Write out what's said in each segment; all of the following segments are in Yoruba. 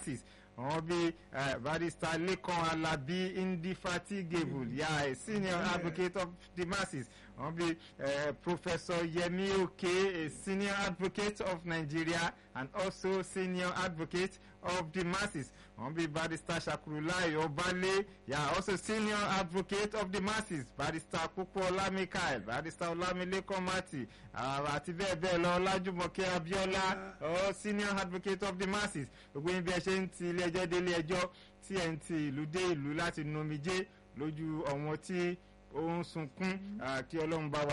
masses àwọn bíi barrister Lekan Alabi indefatigable ya a senior advocate of the masses àwọn bíi Professor Yemi Oke a senior advocate of Nigeria and also senior advocate of the masses àwọn bíi barrister Shakurulai Obale ya also senior advocate of the masses barrister Popola Michael barrister Olamilekan Mati àti bẹ́ẹ̀ bẹ́ẹ̀ lọ Ọlájúmọ̀kẹ́ Abíọ́lá all senior advocate of the masses gbogbo yín bí ẹ ṣe ń ti ilé ẹjọ́ délé ẹjọ́ tí ẹ̀ ń ti ìlú dé ìlú láti nomijé lójú ọ̀wọ́n tí ó ń sunkún kí ọlọ́run bá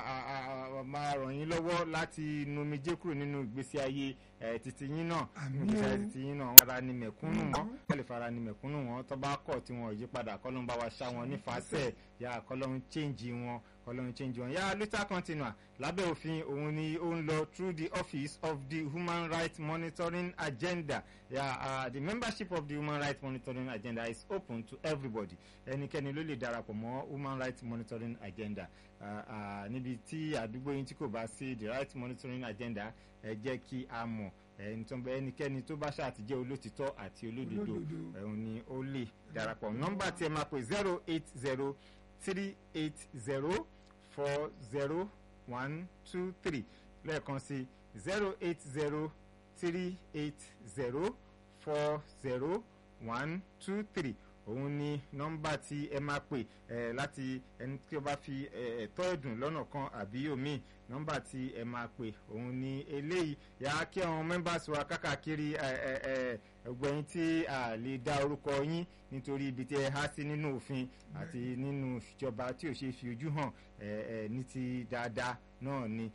wa máa ràn yín lọ́wọ́ láti nomijé kúrò nínú ìgbésí ayé títí yín náà ìgbésí ayé títí yín náà ara ni mẹ̀kúnnù wọn kẹ́lẹ̀ fara ni mẹ̀kúnnù wọn tó bá kọ̀ tí wọn ò yí padà kọ́lọ́run bá wa ṣá wọn nífàsẹ̀ yà kọ́lọ́run change wọn kọ́lọ́run change wọn yà luther continua lábẹ́ òfin òun ni ó ń lọ through the office of the human rights monitoring agenda yeah, uh, the membership of the human rights monitoring agenda is open to everybody ẹnikẹ́ni ló lè darapọ̀ mọ́ human rights monitoring agenda níbi tí àdúgbò yín tí kò bá sí the rights monitoring agenda ẹ jẹ́ kí a mọ̀ ẹnikẹ́ni tó bá ṣàtijẹ́ olótìtọ́ àti olódodo òun ni ó lè darapọ̀ nọ́mbà tí ẹ máa pè zero eight zero three eight zero four zero one two three lẹ́ẹ̀kan sí zero eight zero three eight zero four zero one two three òun ni nọ́mbà tí ẹ máa pè ẹ láti ẹni tí ó bá fi ẹ̀tọ́ ẹ̀dùn lọ́nà kan àbí omi nọ́mbà tí ẹ máa pè òun ni eléyìí yà á kí àwọn members wa kákàkiri ẹgbẹ̀yìn tí a lè dá orúkọ yín nítorí ibi tí ẹ há sí nínú òfin àti nínú ìjọba tí ò ṣe fi ojú hàn ní ti dáadáa náà ni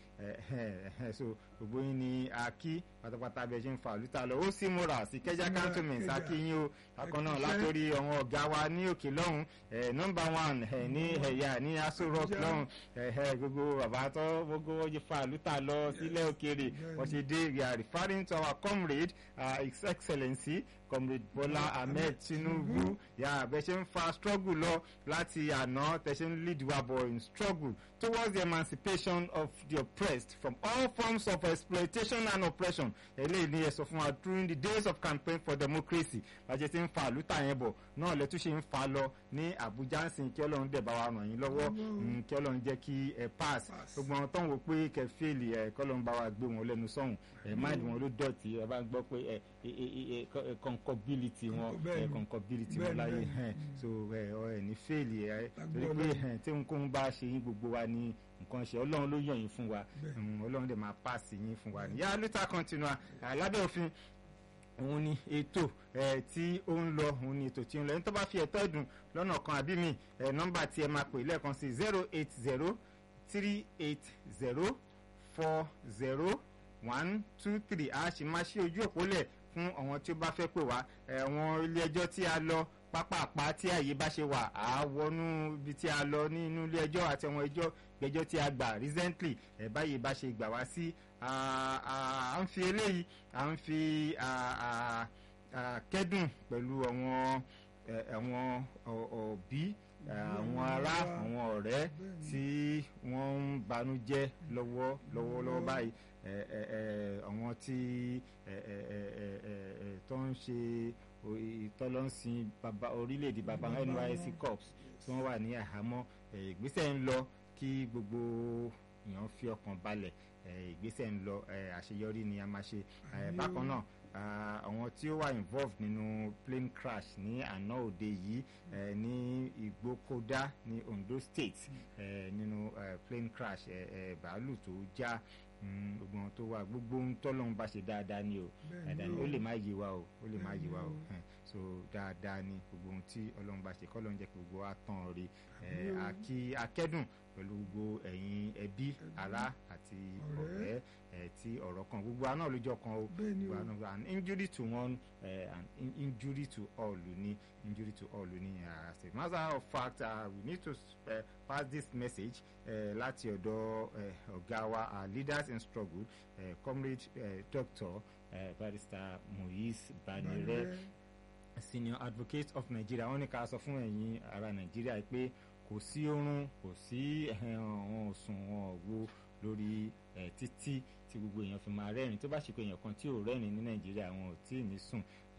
so gbogbo yín ni a kí pátápátá bẹ ṣe ń fa àlùtà lọ ó sì múra sí kẹjá cantonment akíyín o bákan náà látòrí àwọn ọ̀gá wa ní òkè lọ́hùn nọ́mbà one ní ẹ̀yà ní aso rock lọ́hùn gbogbo bàbá tó gbogbo wọ́n ṣe fa àlùtà lọ sílẹ̀ òkèèrè wọ́n ṣe dé we are referring to our comrade uh, his excellency comrade Bola Ahmed Tinubu yà bẹ ṣe ń fa struggle lọ láti àná tẹ ṣe ń lead wa bọ̀ in struggle towards the emancipation of the oppressed from all forms of exploitation and oppression eléyìí ni ẹ sọ fún wa during the days of campaign for democracy bàjẹ́ ti ń fa àlùtà yẹn bọ̀ náà lẹ́tún ṣe ń fa lọ ní Àbújá ń sìn kí Ọlọ́run dẹ̀ bá wa ràn yín lọ́wọ́ kí Ọlọ́run jẹ́ kí ẹ pass gbogbo àwọn tó ń wò pé kẹ fẹ́ẹ̀lì ẹ kí Ọlọ́run bá wa gbé wọn lẹ́nu sọ́hùn ẹ máìlì wọn ló dọ̀tí ẹ bá ń gbọ́ pé ẹ concability wọn ẹ concability wọn láyé so ẹ ẹ ní fẹ́ẹ̀lì ẹ torí pé tí nǹkan bá ṣe yín gbogbo wa ní nǹkan ṣe ọlọ́run ló yàn yín fún wa ọlọ́run dẹ̀ máa pàṣẹ yín fún wa yà luther continua lábẹ́ òfin òun ni ètò tí ó ń lọ òun ni ètò tí ó ń lọ ẹni tó bá fi ẹ̀tọ́ ẹ̀dùn lọ́nà kan àbí mi nọ́mbà tí ẹ máa pè lẹ́ẹ̀kan sí zero eight zero three eight zero four zero one two three a sì máa ṣí ojú òpó lẹ̀ fún àwọn tí ó bá fẹ́ pè wá àwọn ilé ẹjọ́ tí a lọ pápápá tí àyè bá ṣe wà á wọnú ibi tí a lọ nínú ilé ẹjọ́ àti àwọn ẹjọ́ gbẹ́jọ́ tí a gbà recently ẹ̀ báyìí bá ṣe gbà wá sí à ń fi eléyìí à ń fi kẹ́dùn pẹ̀lú àwọn àwọn òbí àwọn ará àwọn ọ̀rẹ́ tí wọ́n ń banújẹ́ lọ́wọ́ lọ́wọ́lọ́wọ́ báyìí àwọn tí tó ń ṣe ìtọ́lọ́sìn orílẹ̀-èdè baba NYSC corps tí wọ́n wà ní àhámọ́ ìgbésẹ̀ ń lọ kí gbogbo èèyàn fi ọkàn balẹ̀ ìgbésẹ̀ ń lọ àṣeyọrí ni a máa ṣe bákan náà àwọn tí ó wà involved nínú plane crash ní àná òde yìí ní Ìgbókódá ní Ondo State nínú plane crash bàálù tó já gbogbo ohun tó wà gbogbo ohun tọ́lọ́run bá ṣe dáadáa ni o dáadáa ni ó lè má yé wa o ó lè má yé wa o so dáadáa ni gbogbo ohun tí ọlọ́run bá ṣe kọ́lọ́run jẹ́ kí gbogbo wa tán rí àkí akẹ́dùn pẹ̀lú gbogbo ẹ̀yin ẹbí ará àti ọ̀rẹ́ tí ọ̀rọ̀ kan gbogbo àná lójọ́ kan o gbogbo àná an injury to one uh, an injury to all ni injury to all ni as a matter of fact uh, we need to uh, pass this message uh, láti ọ̀dọ̀ ọ̀gá wa our leaders in struggle uh, comrade uh, doctor uh, barrister Muiz Banire senior advocate of Nigeria wọ́n ní ká sọ fún ẹ̀yin ará Nàìjíríà pé kò sí oorun kò sí àwọn òsùn wọn wo lórí títí tí gbogbo èèyàn fi máa rẹ́rìn tó bá ṣe pé èèyàn kan tí ò rẹ́rìn ní nàìjíríà wọn ò tí ì ní sùn